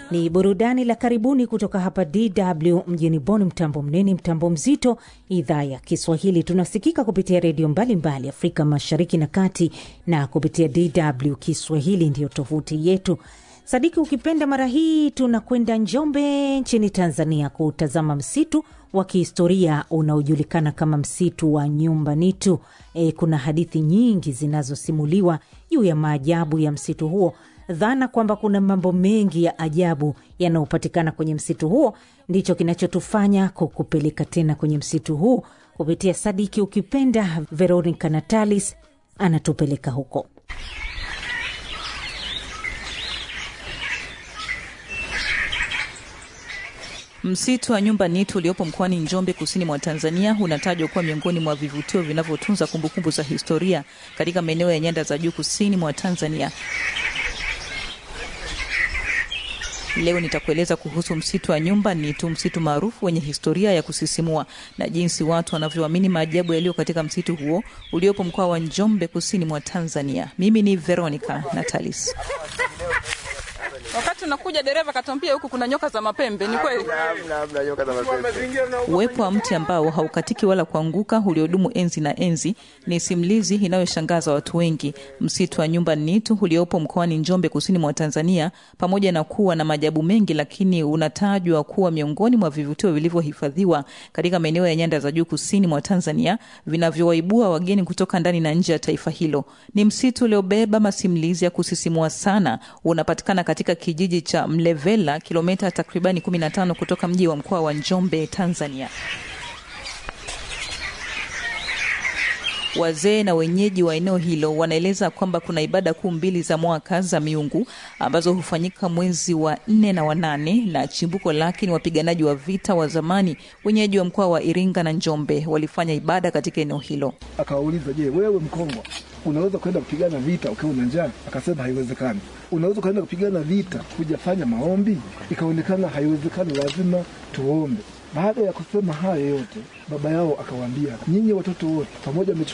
Ni burudani la karibuni kutoka hapa DW mjini Bonn, mtambo mnene, mtambo mzito, idhaa ya Kiswahili. Tunasikika kupitia redio mbalimbali Afrika Mashariki na Kati, na kupitia DW Kiswahili ndiyo tovuti yetu. Sadiki, ukipenda, mara hii tunakwenda Njombe nchini Tanzania kutazama msitu wa kihistoria unaojulikana kama msitu wa Nyumbanitu. E, kuna hadithi nyingi zinazosimuliwa juu ya maajabu ya msitu huo. Dhana kwamba kuna mambo mengi ya ajabu yanayopatikana kwenye msitu huo ndicho kinachotufanya kukupeleka tena kwenye msitu huu kupitia Sadiki ukipenda. Veronica Natalis anatupeleka huko. Msitu wa Nyumbanitu uliopo mkoani Njombe, kusini mwa Tanzania, unatajwa kuwa miongoni mwa vivutio vinavyotunza kumbukumbu za historia katika maeneo ya nyanda za juu kusini mwa Tanzania. Leo nitakueleza kuhusu msitu wa Nyumbanitu, msitu maarufu wenye historia ya kusisimua na jinsi watu wanavyoamini maajabu yaliyo katika msitu huo uliopo mkoa wa Njombe, kusini mwa Tanzania. Mimi ni Veronica Natalis. Wakati unakuja dereva katwambia huku kuna nyoka za mapembe. Ni kweli? Uwepo wa mti ambao haukatiki wala kuanguka uliodumu enzi na enzi ni simulizi inayoshangaza watu wengi. Msitu wa Nyumbanitu uliopo mkoani Njombe, kusini mwa Tanzania, pamoja na kuwa na maajabu mengi, lakini unatajwa kuwa miongoni mwa vivutio vilivyohifadhiwa katika maeneo ya nyanda za juu kusini mwa Tanzania, vinavyowaibua wageni kutoka ndani na nje ya taifa hilo. Ni msitu uliobeba masimulizi ya kusisimua sana. Unapatikana katika kijiji cha Mlevela, kilomita takribani 15 kutoka mji wa mkoa wa Njombe, Tanzania. Wazee na wenyeji wa eneo hilo wanaeleza kwamba kuna ibada kuu mbili za mwaka za miungu ambazo hufanyika mwezi wa nne na wa nane, na chimbuko lake ni wapiganaji wa vita wa zamani wenyeji wa mkoa wa Iringa na Njombe walifanya ibada katika eneo hilo. Akawauliza, je, wewe Mkongwa unaweza kwenda kupigana vita ukiwa na njaa? Akasema haiwezekani. Unaweza kwenda kupigana vita hujafanya maombi? Ikaonekana haiwezekani, lazima tuombe. Baada ya kusema haya yote, baba yao akawaambia, nyinyi watoto wote pamoja